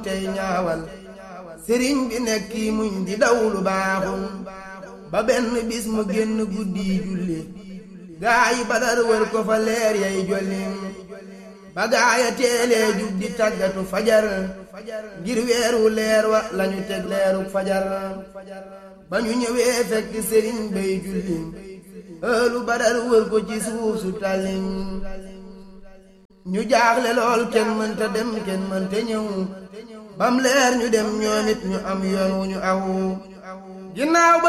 tey ñaawal sëriñ bi nekk muñ di daw lu baaxul ba benn bis mu génn guddi julli gaa yi badar wër ko fa leer yay jollim ba gaaya teelee jug di tàggatu fajar ngir weeru leer wa lañu teg leeru fajar ba ñu ñëwee fekk sëriñ bay julli ëllu badar wër ko ci suuf su tàllim ñu jaaxle lool kenn mënta dem kenn mënta ñëw bam leer ñu dem ñoom it ñu am yoon wu ñu aw ginnaaw ba